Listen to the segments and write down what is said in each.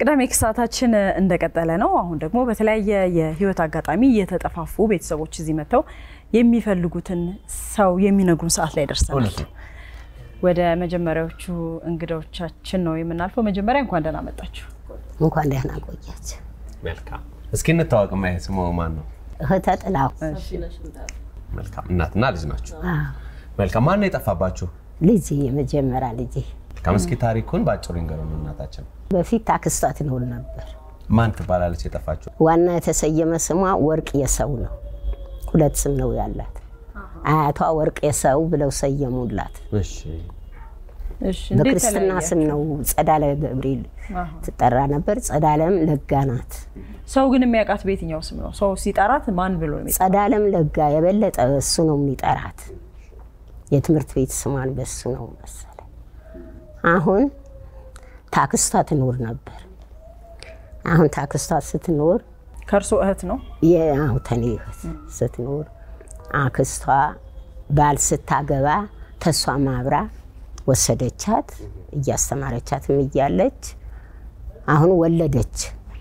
የቅዳሜ ክሳታችን እንደቀጠለ ነው። አሁን ደግሞ በተለያየ የህይወት አጋጣሚ የተጠፋፉ ቤተሰቦች እዚህ መጥተው የሚፈልጉትን ሰው የሚነግሩን ሰዓት ላይ ደርሰናል። ወደ መጀመሪያዎቹ እንግዶቻችን ነው የምናልፈው። መጀመሪያ እንኳን ደህና መጣችሁ። እንኳን ደህና ቆያችሁ። መልካም። እስኪ እንታወቅ። ማየ ስሙ ማን ነው? እህተ ጥላው መልካም። እናትና ልጅ ናቸው። መልካም። ማን ነው የጠፋባችሁ? ልጅ የመጀመሪያ ልጅ መልካም። እስኪ ታሪኩን በአጭሩ ይንገሩን። እናታችን በፊት አክስቷ ትኖር ነበር። ማን ትባላለች የጠፋችሁ? ዋና የተሰየመ ስሟ ወርቅ የሰው ነው። ሁለት ስም ነው ያላት። አያቷ ወርቅ የሰው ብለው ሰየሙላት። እሺ። እሺ፣ እንዴት በክርስትና ተለያያችሁ? ስም ነው ጸዳለ ገብርኤል አሃ። ትጠራ ነበር። ጸዳለም ለጋ ናት። ሰው ግን የሚያውቃት በየትኛው ስም ነው? ሰው ሲጠራት ማን ብሎ ነው የሚጠራት? ጸዳለም ለጋ የበለጠ እሱ ነው የሚጠራት። የትምህርት ቤት ስሟን በሱ ነው መሰለ። አሁን ታክስቷ ትኖር ነበር። አሁን ታክስቷ ስትኖር ከእርሶ እህት ነው? የአሁ ተኔ እህት ስትኖር አክስቷ ባል ስታገባ ተሷ ማብራ ወሰደቻት። እያስተማረቻትም እያለች አሁን ወለደች።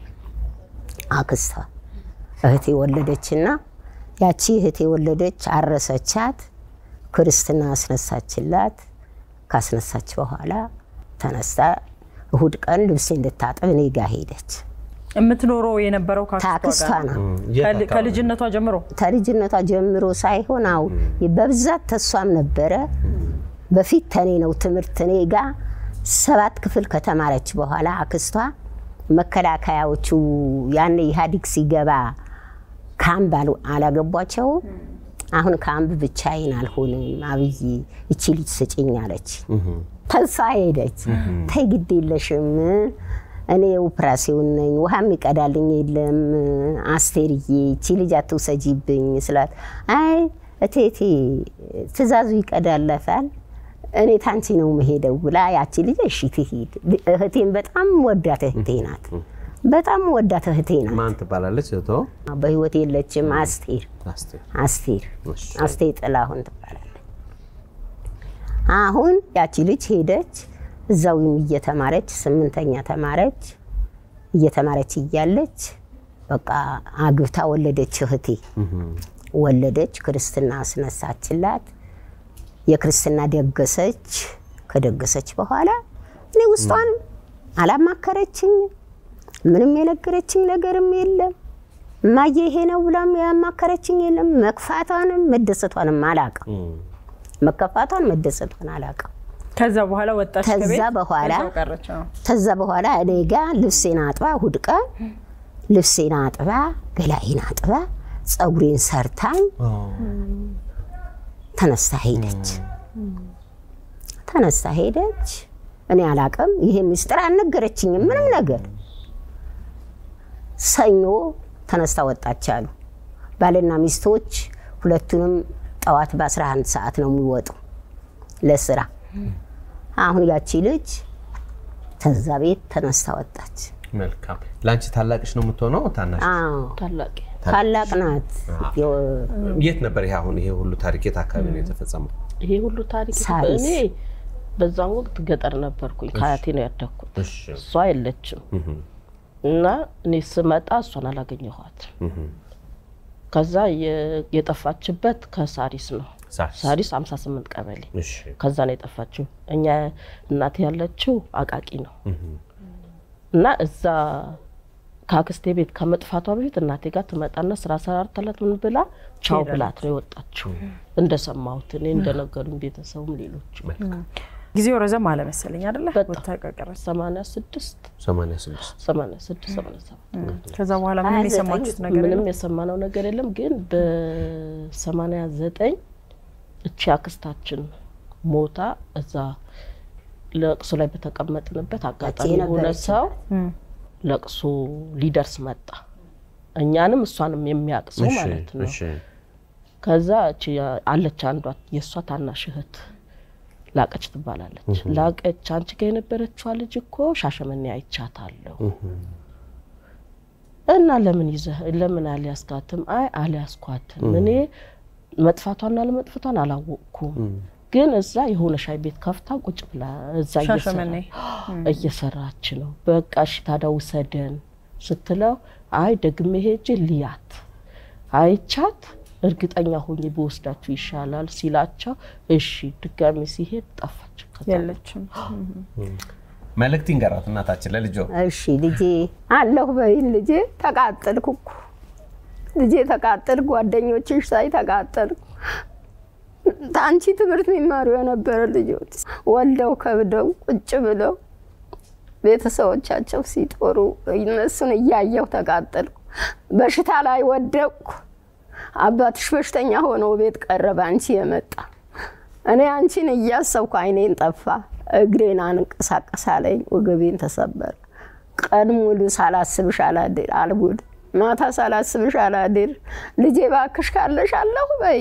አክስቷ እህቴ ወለደችና ያቺ እህቴ ወለደች፣ አረሰቻት፣ ክርስትና አስነሳችላት። ካስነሳች በኋላ ተነስታ እሁድ ቀን ልብሴ እንድታጠብ እኔ ጋ ሄደች። የምትኖረው የነበረው ከአክስቷ ታክስቷ ጋር ነው የት ከል- አካባቢ? ከልጅነቷ ጀምሮ ከልጅነቷ ጀምሮ ሳይሆን አው በብዛት ተሷም ነበረ። በፊት ተኔ ነው ትምህርት እኔ ጋ ሰባት ክፍል ከተማረች በኋላ አክስቷ መከላከያዎቹ ያን ኢህአዲግ ሲገባ ካምፕ አሉ- አላገቧቸው። አሁን ካምፕ ብቻዬን አልሆንም አብይ እቺ ልጅ ስጭኝ አለች። ተስፋ ሄደች። ተይ ግድ የለሽም እኔ ኦፕራሲዮን ነኝ፣ ውሃ የሚቀዳልኝ የለም አስቴርዬ፣ እቺ ልጅ አትውሰጂብኝ ስላት፣ አይ እቴቴ ትእዛዙ ይቀዳለታል እኔ ታንቺ ነው መሄደው ብላ ያቺ ልጅ እሺ ትሄድ። እህቴን በጣም ወዳት እህቴ ናት። በጣም ወዳት እህቴ ናት። ማን ትባላለች? እህቶ በህይወት የለችም። አስቴር አስቴር። አስቴር እሺ። አስቴር ጥላሁን ትባላለች። አሁን ያቺ ልጅ ሄደች እዛው እየተማረች ስምንተኛ ተማረች። እየተማረች እያለች በቃ አግብታ ወለደች። እህቴ ወለደች፣ ክርስትና አስነሳችላት። የክርስትና ደገሰች። ከደገሰች በኋላ እኔ ውስጧን አላማከረችኝም። ምንም የነገረችኝ ነገርም የለም። እማዬ ይሄ ነው ብላም ያማከረችኝ የለም። መክፋቷንም መደሰቷንም አላውቅም። መከፋቷን መደሰቷን አላውቅም። ከዛ በኋላ ወጣች ከዛ ከቤት በኋላ ከዛው ቀረች። አዎ። ከዛ በኋላ እኔ ጋ ልብሴን አጥባ እሑድ ቀን ልብሴን አጥባ ገላዬን አጥባ ፀጉሬን ሰርታኝ ተነስታ ሄደች። ተነስታ ሄደች። እኔ አላቅም። ይሄ ምስጢር አልነገረችኝም ምንም ነገር። ሰኞ ተነስታ ወጣች አሉ ባልና ሚስቶች ሁለቱንም ጠዋት በ11 ሰዓት ነው የሚወጡ ለስራ። አሁን ያቺ ልጅ ተዛ ቤት ተነስታ ወጣች። መልካም። ለአንቺ ታላቅሽ ነው የምትሆነው? ታናሽ? አዎ ታላቅ ታላቅ ናት። የት ነበር ይሄ አሁን ይሄ ሁሉ ታሪክ የት አካባቢ ነው የተፈጸመው? ይሄ ሁሉ ታሪክ ሳሪስ። እኔ በዛን ወቅት ገጠር ነበርኩኝ። ከአያቴ ነው ያደግኩት። እሺ። እሷ የለችም እና እኔ ስመጣ እሷን አላገኘኋት። ከዛ የ- የጠፋችበት ከሳሪስ ነው። ሳሪስ። ሳሪስ 58 ቀበሌ እሺ። ከዛ ነው የጠፋችው። እኛ እናቴ ያለችው አቃቂ ነው እና እዛ ከአክስቴ ቤት ከመጥፋቷ በፊት እናቴ ጋር ትመጣና ስራ ሰራርተላት ምን ብላ ቻው ብላት ነው የወጣችው። እንደሰማሁት እኔ እንደነገሩኝ ቤተሰቡም ሌሎች ጊዜው ረዘም አለ መሰለኝ አይደለ? በጣም። ወጥታ ከቀረች። 86 86 86 87 ከዛ በኋላ ምንም የሰማችሁት ነገር ምንም የለም? የሰማነው ነገር የለም። ግን በ89 እቺ አክስታችን ሞታ እዛ ለቅሶ ላይ በተቀመጥንበት አጋጣሚ የሆነ የነበረችበት። ሰው እም። ለቅሶ ሊደርስ መጣ። እኛንም እሷንም የሚያውቅ ሰው እሺ፣ ማለት ነው። እሺ። ከዛ እቺ አለች አንዷ የእሷ ታናሽ እህት ላቀች ትባላለች። ላቀች አንቺ ጋር የነበረችዋ ልጅ እኮ ሻሸመኔ አይቻታለሁ እና ለምን ይዘህ ለምን አልያዝካትም? አይ አልያዝኳትም፣ እኔ መጥፋቷና ለመጥፋቷን አላወቅኩም፣ ግን እዛ የሆነ ሻይ ቤት ከፍታ ቁጭ ብላ እዛ ሻሸመኔ እየሰራች ነው። በቃ እሺ ታዲያ ውሰደን ስትለው አይ ደግሜ ሄጄ ልያት አይቻት እርግጠኛ ሆኜ በወስዳችሁ ይሻላል ሲላቸው እሺ ድጋሚ ሲሄድ ጠፋች። ከዛ የለችም። መልእክት ይንገራት እናታችን ለልጆ እሺ ልጄ አለሁ በይን ልጄ። ተቃጠልኩ እኮ ልጄ ተቃጠልኩ። ጓደኞችሽ ሳይ ተቃጠልኩ። አንቺ ትምህርት የሚማሩ የነበረ ልጆች ወልደው ከብደው ቁጭ ብለው ቤተሰቦቻቸው ሲጦሩ እነሱን እያየሁ ተቃጠልኩ። በሽታ ላይ ወደቅኩ። አባትሽ በሽተኛ ሆነው ቤት ቀረበ አንቺ የመጣ እኔ አንቺን እያሰብኩ አይኔን ጠፋ፣ እግሬን አንቀሳቀስ አለኝ፣ ወገቤን ተሰበረ። ቀን ሙሉ ሳላስብሽ አላድር አልውል፣ ማታ ሳላስብሽ አላድር። ልጄ ባክሽ ካለሽ አለሁ በይ።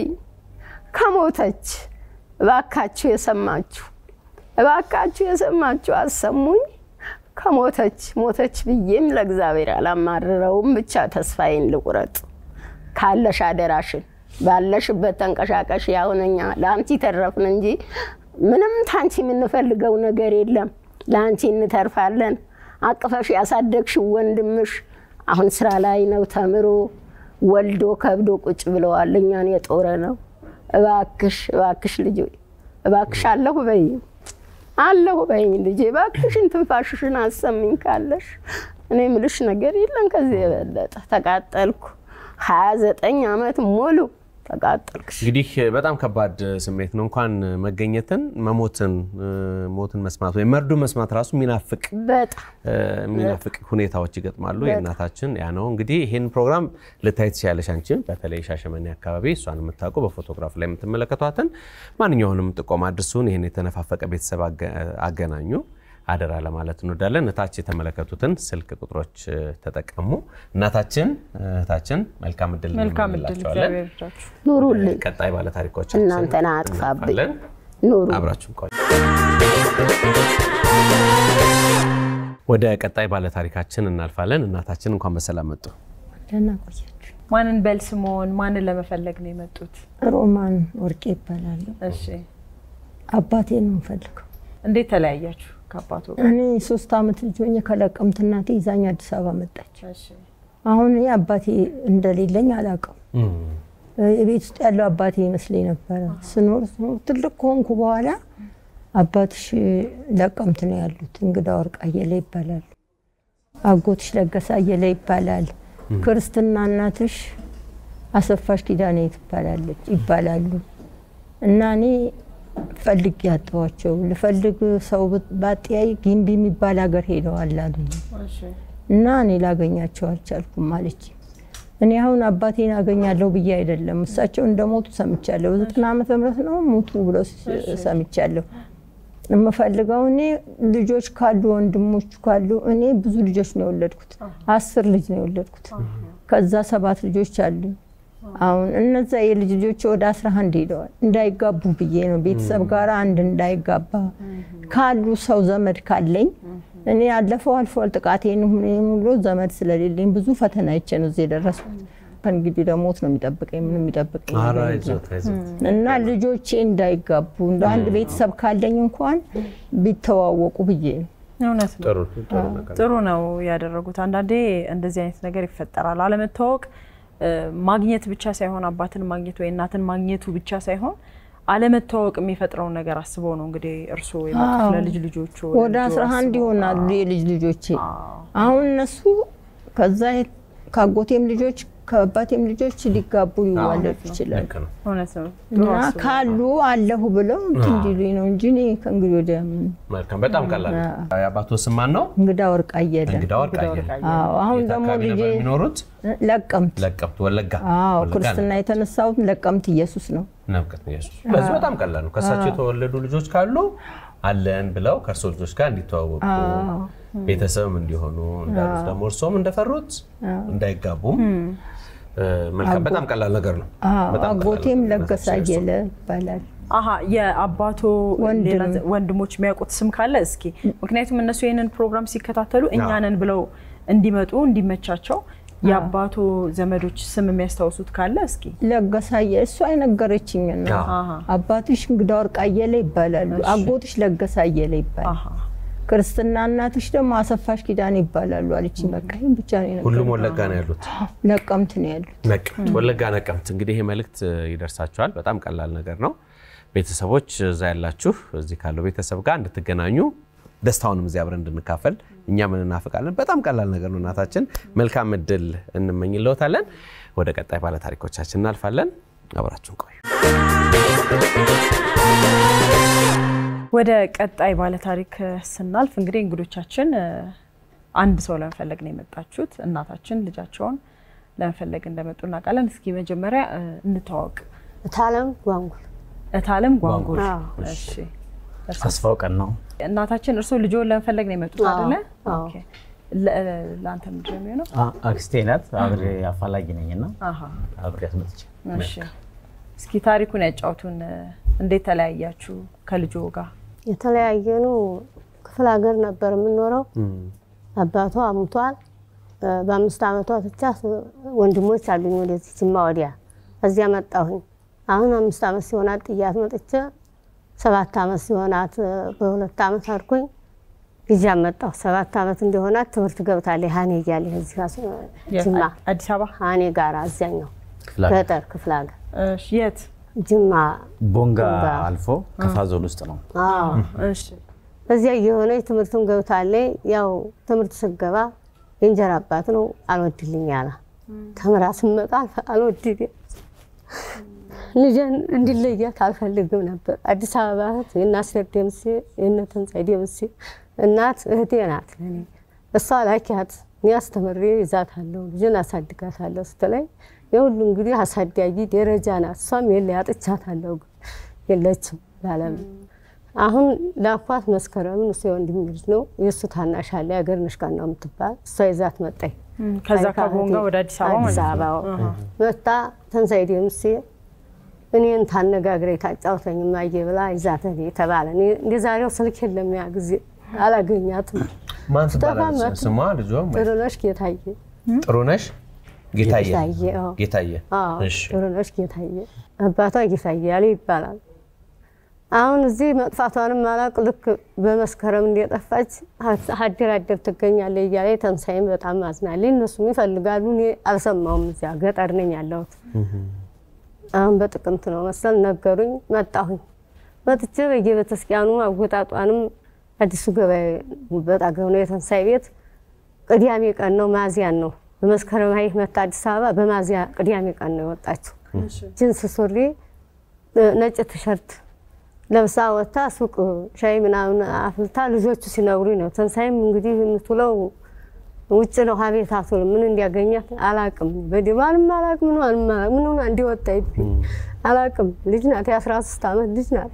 ከሞተች እባካችሁ የሰማችሁ እባካችሁ የሰማችሁ አሰሙኝ። ከሞተች ሞተች ብዬም ለእግዚአብሔር አላማርረውም። ብቻ ተስፋዬን ልቁረጥ። ካለሽ አደራሽን ባለሽበት ተንቀሻቀሽ። ያሁን እኛ ለአንቺ ተረፍን እንጂ ምንም ታንቺ የምንፈልገው ነገር የለም። ለአንቺ እንተርፋለን። አቅፈሽ ያሳደግሽው ወንድምሽ አሁን ስራ ላይ ነው፣ ተምሮ ወልዶ ከብዶ ቁጭ ብለዋል። እኛን የጦረ ነው። እባክሽ እባክሽ ልጅ እባክሽ አለሁ በይ አለሁ በይኝ ልጄ እባክሽን ትንፋሽሽን አሰሚኝ ካለሽ እኔ ምልሽ ነገር የለም ከዚህ የበለጠ ተቃጠልኩ ሀያ ዘጠኝ አመት ሙሉ ተቃጠልኩ እንግዲህ በጣም ከባድ ስሜት ነው። እንኳን መገኘትን መሞትን ሞትን መስማት ወይም መርዶ መስማት ራሱ የሚናፍቅ በጣም የሚናፍቅ ሁኔታዎች ይገጥማሉ። የእናታችን ያ ነው እንግዲህ ይህን ፕሮግራም ልታይ ትችያለሽ። አንቺም በተለይ ሻሸመኔ አካባቢ እሷን የምታውቁ በፎቶግራፍ ላይ የምትመለከቷትን ማንኛውንም ጥቆማ አድርሱን። ይህን የተነፋፈቀ ቤተሰብ አገናኙ አደራ ለማለት እንወዳለን። እታች የተመለከቱትን ስልክ ቁጥሮች ተጠቀሙ። እናታችን እህታችን መልካም እድል መልካም እድል እንመኝላቸዋለን። እግዚአብሔር ይርዳችሁ። ኑሩልኝ ቀጣይ ባለ ታሪኮቻችን እናንተን አጥፋብኝ እናልፋለን። ኑሩ አብራችሁን ቆዩ። ወደ ቀጣይ ባለ ታሪካችን እናልፋለን። እናታችን እንኳን በሰላም መጡ። ደህና ቆያችሁ። ማንን በል ስምዎን ማንን ለመፈለግ ነው የመጡት? ሮማን ወርቄ ይባላለሁ። እሺ አባቴ ነው የምፈልገው። እንዴት ተለያያችሁ ከአባቱ ጋር? እኔ ሶስት አመት ልጅ ሆኜ ከለቀምት እናቴ ይዛኝ አዲስ አበባ መጣች። እሺ አሁን እኔ አባቴ እንደሌለኝ አላውቅም። የቤት ውስጥ ያለው አባቴ ይመስለኝ ነበረ። ስኖር ስኖር ትልቅ ከሆንኩ በኋላ አባትሽ ለቀምት ነው ያሉት፣ እንግዳ ወርቅ አየለ ይባላሉ። አጎትሽ ለገሰ አየለ ይባላል። ክርስትና እናትሽ አሰፋሽ ኪዳኔ ትባላለች ይባላሉ። እና እኔ ፈልግ ያጠዋቸው ልፈልግ ሰው ባጥያይ ጊምቢ የሚባል ሀገር ሄደዋል አሉኝ። እሺ እና እኔ ላገኛቸው አልቻልኩም አለች። እኔ አሁን አባቴን አገኛለሁ ብዬ አይደለም፣ እሳቸው እንደሞቱ ሰምቻለሁ። በዘጠና ዓመተ ምህረት ነው ሞቱ ብለው ሰምቻለሁ። የምፈልገው እኔ ልጆች ካሉ ወንድሞች ካሉ እኔ ብዙ ልጆች ነው የወለድኩት፣ አስር ልጅ ነው የወለድኩት። ከዛ ሰባት ልጆች አሉኝ። አሁን እነዛ የልጅ ልጆች ወደ አስራ አንድ ሄደዋል። እንዳይጋቡ ብዬ ነው ቤተሰብ ጋር አንድ እንዳይጋባ ካሉ ሰው ዘመድ ካለኝ እኔ ያለፈው አልፏል። ጥቃቴን ሁሉ ዘመድ ስለሌለኝ ብዙ ፈተና አይቼ ነው እዚህ የደረስኩት። ከእንግዲህ ደግሞ ሞት ነው የሚጠብቀኝ፣ ምንም የሚጠብቀኝ ኧረ ነገር አይዞት የለም። አይዞት። እና ልጆቼ እንዳይጋቡ እንደ አንድ ቤተሰብ ካለኝ እንኳን ቢተዋወቁ ብዬ ነው። እውነት ነው። ጥሩ ጥሩ ነገር ጥሩ ነው ያደረጉት። አንዳንዴ እንደዚህ አይነት ነገር ይፈጠራል። አለመታወቅ እ፣ ማግኘት ብቻ ሳይሆን አባትን ማግኘት ወይ እናትን ማግኘቱ ብቻ ሳይሆን አለመታወቅ የሚፈጥረውን ነገር አስበው ነው እንግዲህ እርስዎ የመጡት አዎ። ለልጅ ልጆቹ ወደ አስራ አንድ ይሆናሉ የልጅ ልጆቼ። አሁን እነሱ ከዛ ከአጎቴም ልጆች ከአባቴም ልጆች ሊጋቡ ሊዋለዱ ይችላሉ። ልክ ነው። እውነት ነው። ጥሩ እና አስበው። ካሉ አለሁ ብለው እንትን እንዲሉኝ ነው እንጂ እኔ ከእንግዲህ ወዲያ ምን መልካም በጣም ቀላል ነው። የአባቶ ስም ማን ነው? እንግዳ ወርቅ አየለ። እንግዳ ወርቅ አየለ። አዎ አሁን የት ደግሞ አካባቢ ልጄ ነበር የሚኖሩት? ለቀምት። ለቀብት ወለጋ። አዎ ወለጋ ክርስትና የተነሳሁት ለቀምት ኢየሱስ ነው። ነብቀት ኢየሱስ። በዚህ በጣም ቀላል ነው። ከእሳቸው የተወለዱ ልጆች ካሉ አለን ብለው ከእርሶ ልጆች ጋር እንዲተዋወቁ ቤተሰብም እንዲሆኑ እንዳሉት ደግሞ እርሶም እንደፈሩት እንዳይጋቡም እ፣ መልካም በጣም ቀላል ነገር ነው። አዎ በጣም ቀላል አጎቴም ነገር ነው። ለገሰ አየለ ይባላል። አሀ የአባቶ ወንድም። ሌላ ዘ- ወንድሞች የሚያውቁት ስም ካለ እስኪ፣ ምክንያቱም እነሱ ይህንን ፕሮግራም ሲከታተሉ እኛንን ብለው እንዲመጡ እንዲመቻቸው የአባቶ ዘመዶች ስም የሚያስታውሱት ካለ እስኪ ለገሳየ እሱ አይነገረችኝ ነው። አሃ። አባትሽ እንግዳ ወርቅ አየለ ይባላሉ። አጎትሽ ለገሳ አየለ ይባላል። አሃ። ክርስትና እናትሽ ደግሞ አሰፋሽ ኪዳን ይባላሉ አለችኝ። በቃ ይህን ብቻ ነው የነገረኝ። ሁሉም ወለጋ ነው ያሉት። ነቀምት ነው ያሉት። ነቀምት ወለጋ ነቀምት። እንግዲህ ይህ መልእክት ይደርሳችኋል። በጣም ቀላል ነገር ነው። ቤተሰቦች እዛ ያላችሁ እዚህ ካለው ቤተሰብ ጋር እንድትገናኙ ደስታውንም እዚህ አብረን እንድንካፈል እኛ ምን እናፍቃለን። በጣም ቀላል ነገር ነው። እናታችን መልካም እድል እንመኝልዎታለን። ወደ ቀጣይ ባለ ታሪኮቻችን እናልፋለን። አብራችሁን ቆዩ። ወደ ቀጣይ ባለ ታሪክ ስናልፍ እንግዲህ እንግዶቻችን እ፣ አንድ ሰው ለመፈለግ ነው የመጣችሁት። እናታችን ልጃቸውን ለመፈለግ እንደመጡ እናውቃለን። እስኪ መጀመሪያ እ፣ እንተዋወቅ። እታለም ጓንጉል እታለም ጓንጉል። አዎ። እሺ ተስፋው ቀን ነው። እናታችን እርስዎ ልጆን ለመፈለግ ነው የመጡት አዎ፣ አይደለ? አዎ። ኦኬ። ለ- ለአንተ ምንድን ነው የሚሆነው? አ- አክስቴ ናት። አብሬ አፋላጊ ነኝ እና አሃ፣ አብሬ አስመጥቼ እሺ። እስኪ ታሪኩን ያጫውቱን። እንዴት ተለያያችሁ ከልጆ ጋር? የተለያየ ነው። ክፍለ ሀገር ነበር የምንኖረው። አባቷ አሙቷል። በአምስት ዓመቷ ብቻ ወንድሞች አሉኝ ወደዚህ ጅማ ወዲያ። እዚያ መጣሁኝ። አሁን አምስት ዓመት ሲሆናት ጥያት መጥቼ ሰባት ዓመት ሲሆናት በሁለት ዓመት አድኩኝ ጊዜ መጣሁ። ሰባት ዓመት እንደሆናት ትምህርት ገብታለች። ሀኔ እያለ እዚህ ጅማ አዲስ አበባ። ሀኔ ጋር እዚያኛው ክፍለ ሀገር ገጠር ክፍለ ሀገር እሺ፣ የት? ጅማ ቦንጋ ቦንጋ አልፎ ከፋ ዞን ውስጥ ነው። አዎ እሺ፣ እዚያ እየሆነች ትምህርቱን ገብታለች። ያው ትምህርት ስገባ የእንጀራ አባት ነው አልወድልኝ አለ። ተምራ ስመጣ አልፈ- አልወድልኝ ልጄን እንዲለያት አልፈልግም ነበር። አዲስ አበባ እህት የእናስረግ ደምሴ የእነ ተንሳይ ደምሴ እናት እህቴ ናት ለእኔ። እሷ ላኪያት እኔ አስተምሬ ይዛታለሁ ልጅን አሳድጋታለሁ ስትለኝ የሁሉ እንግዲህ አሳዳጊ ደረጃ ናት። እሷም የለ ያጥቻታለሁ ግን የለችም ላለም አሁን ላኳት መስከረምን እሱ የወንድም ልጅ ነው የእሱ ታናሽ አለ የሀገር ነሽቃና የምትባል እሷ ይዛት መጣኝ። እም፣ ከዛ ከቦንጋ ወደ አዲስ አበባ አዲስ ማለት ነው። አበባ መጣ ተንሳይ ደምሴ እኔን ታነጋግረኝ ታጫውተኝ ማየ ብላ ይዛት ተባለ። እኔ እንደ ዛሬው ስልክ የለም ያ ጊዜ አላገኛትም። ማን ስጠፋ ትባላለች? መጡ። ስሟ ልጇም ወይ? ጥሩነሽ ጌታዬ ጥሩነሽ ጌታየ ጌታዬ አዎ። ጌታየ። አዎ እሺ ጥሩነሽ ጌታዬ አባቷ ጌታዬ ያለ ይባላል። አሁን እዚህ መጥፋቷንም አላውቅ። ልክ በመስከረም እንደጠፋች ሀደር አደር ትገኛለች እያለ ተንሳይም በጣም አዝናለች። እነሱም ይፈልጋሉ፣ እኔ አልሰማውም። እዚያ ገጠር ነኝ ያለሁት። አሁን በጥቅምት ነው መሰል ነገሩኝ። መጣሁኝ። መጥቼ በየቤተክርስቲያኑ አወጣጧንም አዲሱ ገበያ በጣገብ ነው የተንሳይ ቤት ቅዳሜ ቀን ነው ማዚያን ነው በመስከረም ሀይ መታ አዲስ አበባ በማዚያ ቅዳሜ ቀን ነው የወጣችው። ጅንስ ሱሪ ነጭ ቲሸርት ለብሳ ወጥታ ሱቅ ሻይ ምናምን አፍልታ ልጆቹ ሲነግሩኝ ነው። ተንሳይም እንግዲህ የምትውለው ውጭ ነው ሀቤት አትውልም። ምን እንዲያገኛት አላቅም። በዲባንም አላቅም ምን አላቅም ምን ሆና እንዲወጣ ይብኝ አላቅም። ልጅ ናት፣ የአስራ ሶስት ዓመት ልጅ ናት።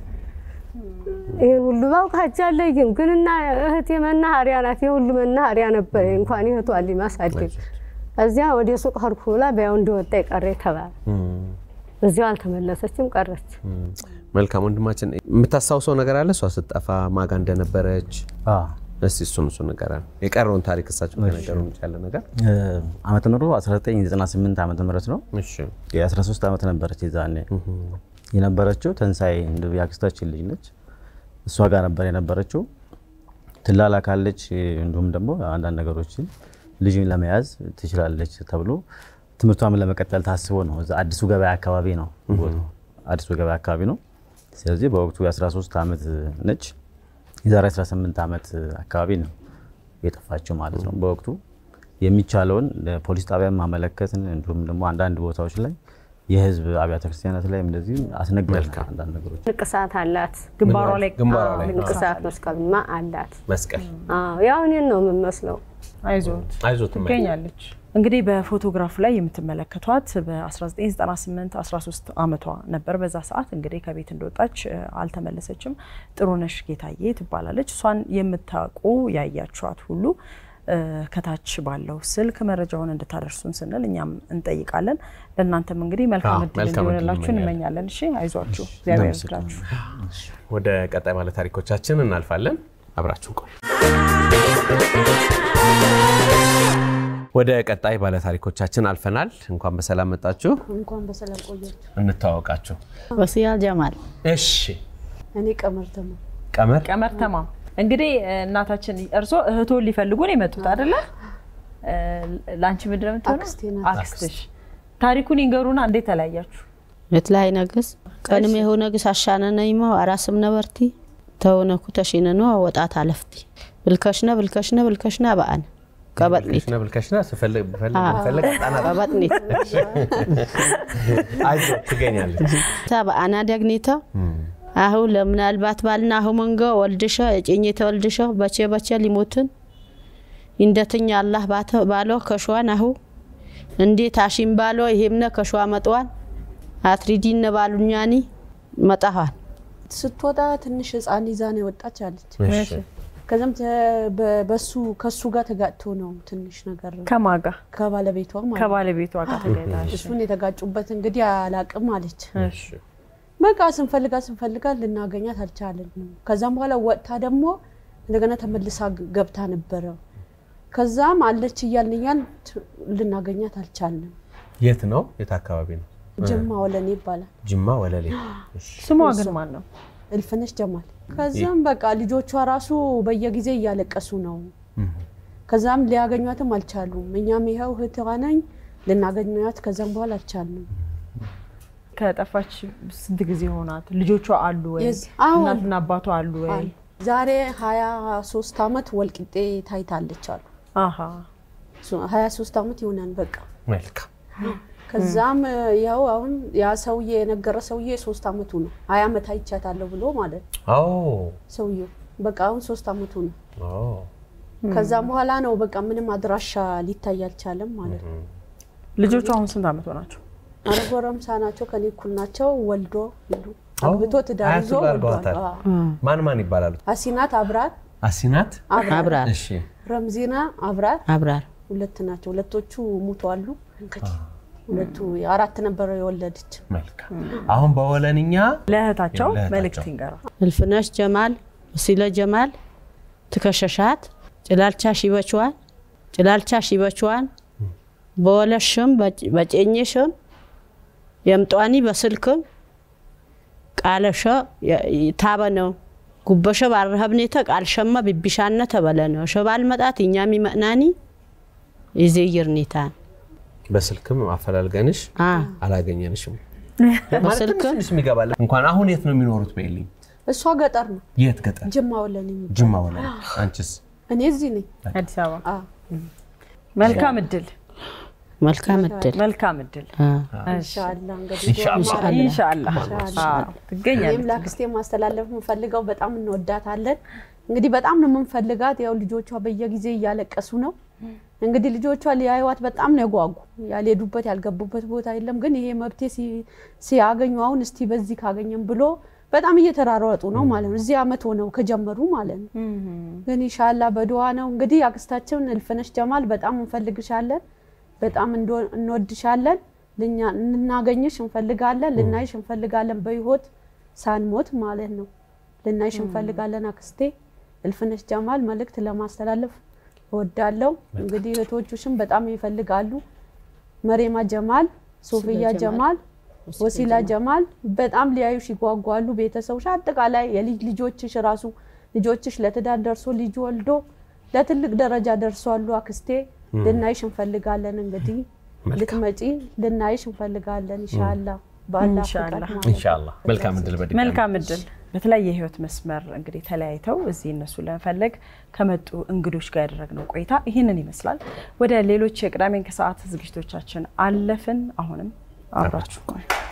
ይህን ሁሉ ባውቅ ሀጃለይም ግን እና እህቴ መናኸሪያ ናት። የሁሉ መናኸሪያ ነበረ እንኳን እህቷ ልጅ ማሳደግ እዚያ ወደ ሱቅ ሄድኩ ብላ በያው እንደወጣ የቀረ ተባለ። እዚያው አልተመለሰችም ቀረች። መልካም ወንድማችን፣ የምታስታውሰው ነገር አለ? እሷ ስትጠፋ ማጋ እንደነበረች አዎ። እስቲ እሱን እሱን ንገረን። የቀረውን ታሪክ እሳቸው ከነገሩን ያለ ነገር። እ፣ ዓመተ ምህረቱ 1998 ዓመተ ምህረት ነው። እሺ የ13 ዓመት ነበረች የዛኔ የነበረችው። ተንሳይ እንደ የአክስታችን ልጅ ነች። እሷ ጋር ነበር የነበረችው። ትላላካለች፣ እንዲሁም ደግሞ አንዳንድ ነገሮችን ልጅን ለመያዝ ትችላለች ተብሎ ትምህርቷን ለመቀጠል ታስቦ ነው። እዛ አዲሱ ገበያ አካባቢ ነው ቦታው፣ አዲሱ ገበያ አካባቢ ነው። ስለዚህ በወቅቱ የ13 ዓመት ነች። የዛሬ 18 ዓመት አካባቢ ነው የጠፋችው ማለት ነው። በወቅቱ የሚቻለውን ለፖሊስ ጣቢያ ማመለከትን እንዲሁም ደግሞ አንዳንድ ቦታዎች ላይ የህዝብ አብያተ ክርስቲያናት ላይ እንደዚህ አስነግረናል። አንዳንድ ነገሮች ንቅሳት አላት። ግንባሯ ላይ ግንባሯ ላይ ንቅሳት መስቀልማ አላት። መስቀል አዎ፣ ያው እኔን ነው የምመስለው። አይዞት አይዞት እማዬ። ትገኛለች። እንግዲህ በፎቶግራፍ ላይ የምትመለከቷት በ1998 13 ዓመቷ ነበር። በዛ ሰዓት እንግዲህ ከቤት እንደወጣች እ፣ አልተመለሰችም። ጥሩነሽ ጌታዬ ትባላለች። እሷን የምታውቁ ያያችኋት ሁሉ እ፣ ከታች ባለው ስልክ መረጃውን እንድታደርሱን ስንል እኛም እንጠይቃለን። ለእናንተም እንግዲህ መልካም አዎ፣ እድል መልካም እድል እንዲሆንላችሁ እንመኛለን። እንመኛለን። እሺ አይዟችሁ፣ እግዚአብሔር ይርዳችሁ። ወደ ቀጣይ ባለ ታሪኮቻችን እናልፋለን። አብራችሁን ቆዩ። ወደ ቀጣይ ባለታሪኮቻችን አልፈናል። እንኳን በሰላም መጣችሁ። እንኳን በሰላም ቆያችሁ። እንተዋወቃችሁ። ወሲያ ጀማል እሺ፣ እኔ ቀመር ተማ ቀመር ቀመር ተማም እንግዲህ እናታችን እርሶ እህቶን ሊፈልጉ ነው የመጡት አይደለ? እ፣ ለአንቺ ምንድን ነው የምትሆነው? አክስቴ ናት። አክስትሽ። ታሪኩን ይንገሩና እንዴት ተለያያችሁ? የትላይ ነግስ ቀንም የሆ ነግስ አሻነነይሞ አራስም ነበርቲ ተውነኩ ተሽነኖ ወጣት አለፍቲ ብልከሽነ ብልከሽነ ብልከሽነ በአን ቀበጥኒት ብልከሽና ብልከሽና ስፈልግ ብፈልግ ብፈልግ ጣናት ቀበጥኒት አይዞ ትገኛለች። ታ በአና ደግኒታ አሁ ለምናልባት ባልና አሁ መንገ ወልድሸ እጭኝተ ወልድሸ በቼ በቼ ሊሞትን እንደትኛ አላህ ባተ- ባሎ ከሸዋን አሁ እንዴት አሺም ባሎ ይሄምነ ከሸዋ መጥዋን አትሪዲነ ባሉኛኒ መጣኋን ስትወጣ ትንሽ ህፃን ይዛ ነው የወጣች አለች። እሺ። ከዚም ተ- በ- በሱ ከሱ ጋር ተጋጭቶ ነው ትንሽ ነገር ከማጋ ከባለቤቷ ማለት ነው። ከባለቤቷ ጋር ተገናኝተሽ? እሱን የተጋጩበት እንግዲህ አላቅም አለች። እሺ። በቃ ስንፈልጋ ስንፈልጋ ልናገኛት አልቻለንም። ከዛም በኋላ ወጥታ ደግሞ እንደገና ተመልሳ ግ- ገብታ ነበረ። ከዛም አለች እያልን እያልን ት- ልናገኛት አልቻልንም። የት ነው? የት አካባቢ ነው? ጅማ ወለኔ ይባላል። ጅማ ወለሌ። እሺ። ስሟ ግን ማን ነው? እልፍነሽ ጀማል። ከዛም በቃ ልጆቿ ራሱ በየጊዜ እያለቀሱ ነው። ከዛም ሊያገኟትም አልቻሉም። እኛም ይኸው እህትዋ ነኝ ልናገኟት ከዛም በኋላ አልቻልንም። ከጠፋች ስንት ጊዜ ሆናት? ልጆቿ አሉ ወይ? የዝ- አዎ። እናትና አባቷ አሉ ወይ? ዛሬ ሀያ ሶስት አመት ወልቂጤ ታይታለች አሉ። አሀ ሀያ ሶስት አመት ይሆናል በቃ መልካም። ከዛም ያው አሁን ያ ሰውዬ የነገረ ሰውዬ ሶስት አመቱ ነው። ሀያ አመት አይቻታለሁ ብሎ ማለት ነው አዎ ሰውዬው። በቃ አሁን ሶስት አመቱ ነው። አዎ። ከዛም በኋላ ነው በቃ ምንም አድራሻ ሊታይ አልቻለም ማለት ነው። ልጆቿ አሁን ስንት ዓመት ሆናቸው? አረ ጎረምሳ ናቸው፣ ከኔ እኩል ናቸው። ወልዶ ሁሉ አግብቶ ትዳር አያቱ ይዞ ጋር ወልዷል። አድርገዋታል። አዎ። ማን ማን ይባላሉ? አሲናት አብራር፣ አሲናት። አብራር እሺ። ረምዚና አብራር አብራር ሁለት ናቸው። ሁለቶቹ ሙተዋሉ። እንግዲህ ሁለቱ አራት ነበረ የወለደች። መልካም። አሁን በወለንኛ ለእህታቸው ለእህታቸው። መልእክት ይንገራ። እልፍነሽ ጀማል ወሲለ ጀማል ትከሸሻት ጭላልቻ ሺበችዋን ጭላልቻ ሺበችዋን በወለሽም በጨኝሽም የምጧኒ በስልክም ቃለሸ ታበነው ጉበሸ ባረሀብኔተ ቃልሸመ ቢቢሻነ ተበለነ ሸባል መጣት እኛም ይመናኒ ይዜይርኒታን በስልክም አፈላልገንሽ አ አላገኘንሽም። በስልክም ትንሽ የሚገባለ እንኳን አሁን የት ነው የሚኖሩት? በይልኝ። እሷ ገጠር ነው፣ የት ገጠር? ጅማ ወለን የሚባል ጅማ ወለኔ። አንቺስ? እኔ እዚህ ነኝ። አዲስ አበባ። አዎ። መልካም እድል፣ መልካም እድል መልካም እድል። አ ኢንሻአላህ እንግዲህ ኢንሻአላህ። ኢንሻአላህ አዎ፣ እኔም ትገኛለች። ለአክስቴ ማስተላለፍ የምፈልገው በጣም እንወዳታለን። እንግዲህ በጣም ነው የምንፈልጋት። ያው ልጆቿ በየጊዜ እያለቀሱ ነው። እንግዲህ ልጆቿ ሊያዩዋት በጣም ነው የጓጉ። ያልሄዱበት ያልገቡበት ቦታ የለም። ግን ይሄ መብቴ ሲ- ሲያገኙ አሁን እስቲ በዚህ ካገኘም ብሎ በጣም እየተራሯጡ ነው ማለት ነው። እዚህ አመት ሆነው ከጀመሩ ማለት ነው። ግን ኢንሻአላህ በድዋ ነው እንግዲህ አክስታችን እልፍነሽ ጀማል በጣም እንፈልግሻለን፣ በጣም እንዶ- እንወድሻለን። ልኛ- ልናገኝሽ እንፈልጋለን፣ ልናይሽ እንፈልጋለን። በህይወት ሳንሞት ማለት ነው ልናይሽ እንፈልጋለን። አክስቴ እልፍነሽ ጀማል መልእክት ለማስተላለፍ እወዳለሁ። እንግዲህ እህቶቹሽም በጣም ይፈልጋሉ። መሬማ ጀማል፣ ሶፊያ ጀማል፣ ወሲላ ጀማል በጣም ሊያዩሽ ይጓጓሉ። ቤተሰቦች አጠቃላይ የልጅ ልጆችሽ ራሱ ልጆችሽ ለትዳር ደርሶ ልጅ ወልዶ ለትልቅ ደረጃ ደርሷሉ። አክስቴ ልናይሽ እንፈልጋለን። እንግዲህ ልትመጪ ልናይሽ እንፈልጋለን። ኢንሻአላህ በአላህ ፍቃድ ኢንሻአላህ። ማለት ነው። ኢንሻአላህ። መልካም እድል በድጋሚ። መልካም እድል። በተለያየ የህይወት መስመር እንግዲህ ተለያይተው እዚህ እነሱ ለመፈለግ ከመጡ እንግዶች ጋር ያደረግነው ቆይታ ይህንን ይመስላል። ወደ ሌሎች የቅዳሜን ከሰዓት ዝግጅቶቻችን አለፍን። አሁንም አብራችሁ ቆዩ።